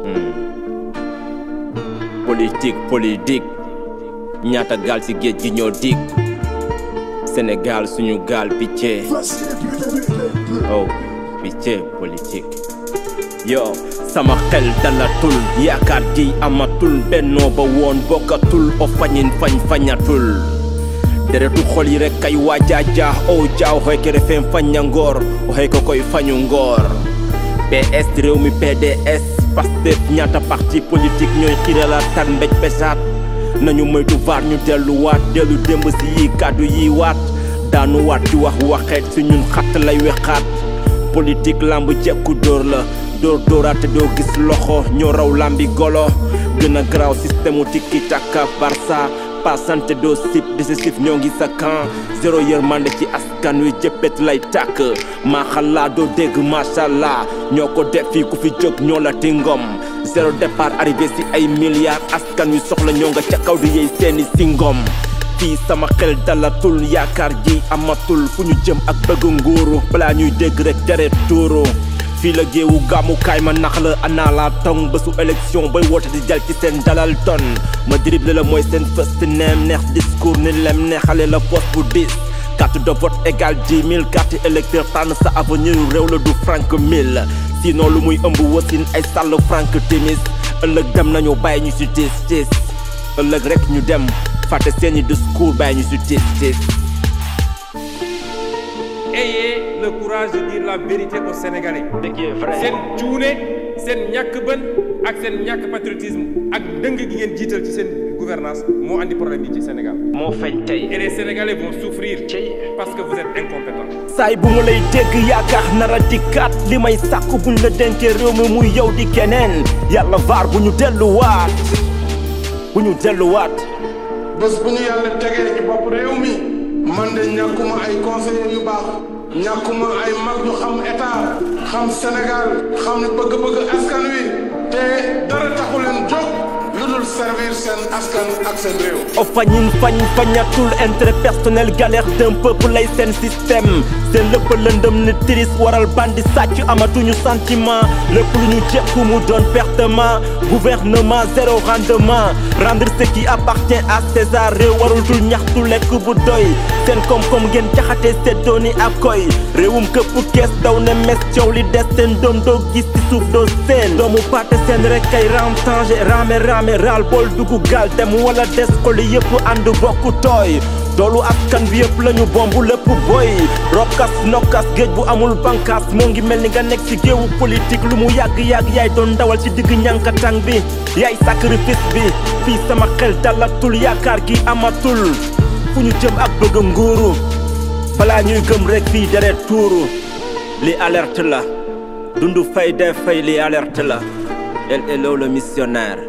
politique politique ñaata gaal ci géej gi ñoo dig Sénégal suñu gaal picce oh picce politique yo sama xel dalatul yaakaar ji amatul bennoo ba woon bokkatul o fañin fañ fañatul deretu xol yi rek kay waajaaja o jaaw xoy ke refem faña ngoor o xey ko koy fañu ngoor PS réew mi PDS Pastef ñaata parti politique ñooy xirala tan mbéj pesaat nañu moytu vaar ñu delluwaat dellu démb si yi kàddu yi waat daanu waat di wax waxeet si ñun xatt lay wexaat politique lamb jekku dóor la dóor dóoraate doo gis loxo ñoo raw lambi golo gën a garaaw système u tikki taka barça pasante doo sip décisif ñoo ngi sa camp zéro yërmande ci askan wi jëppet lay tàkk maa xalaa doo dégg machallah ñoo ko def fii ku fi jóg ñoo la ti ngom zéro départ arrivé si ay milliards askan wi soxla ñoo nga ca kaw di yey seeni si ngom fii sama xel dalatul yaakaar ji amatul fu ñu jëm ak bëgg nguuru balaa ñuy dégg rek deret tuuru fii la géewu gàmmukaay ma nax la ana la tong bésu élection bay woote di jal ci seen dalal ton ma dribble la mooy seen first name neex discours ni lem neexale la poste bu dis carte de vote égale dix mille carte électeur tànn sa avenir réew la du franc mille sinon lu muy ëmb wasin ay sàll franc timis ëllëg dem nañu bàyyi ñu si tis tis ëllëg rek ñu dem fàtte seeni discours bàyyi ñu si tis tis ayez le courage de dire la vérité aux Sénégalais. ce qui est vrai seen cuune seen ñàkk bën ak seen ñàkk patriotisme ak dëng gi ngeen jiital ci seen gouvernance moo andi problème yi ci Sénégal. moo feeñ tey et les Sénégalais vont souffrir. parce que vous êtes incompétents. saay bu ma lay dégg yaakaar nara dikkaat li may sàkk buñ la dénkee réew mi muy yow di keneen yàlla vaar bu ñu delluwaat bu ñu delluwaat bés bu ñu yàlla tegee ci bopp réew mi man de ñàkkuma ay conseillers yu baax ñàkkuma ay mag ñu xam état xam Sénégal xam bëgg-bëgg askan wi te dara taxu leen jóg lu dul servir seen askan ak seen réew. o fañin fañ fañatul intérêt personnel galère d'un peuple lay seen système seen lépp lëndëm ni tiris waral bandi sàcc amatuñu sentiment lépp lu ñu jekku mu doon pertement gouvernement zéro rendement rendre ce qui appartient à César réew warul dul ñaxtu lekk bu doy seen koom-koom ngeen jaxate seddoo ni ak koy réewum këpp kees daw ne mes coow li des seen doom doo gis ci suuf doo seen doomu paate seen rek kay ramtange rame rame raal bool dugg gaal dem wala des xoli yëpp ànd bokku tooy doolu askan bi yëpp lañu bombu lépp boy rokkas nokkas géej bu amul bankaas moo ngi mel ni nga nekk ci géewu politique lu mu yàgg-yàgg yaay doon dawal ci digg ñankatang bi yaay sacrifice bi fii sama xel dalatul yaakaar gi amatul fu ñu jëm ak bëgg nguuru balaa ñuy gëm rek fii deret tuuru li alerte la dundu fay dee fay li alerte la el elo le missionnaire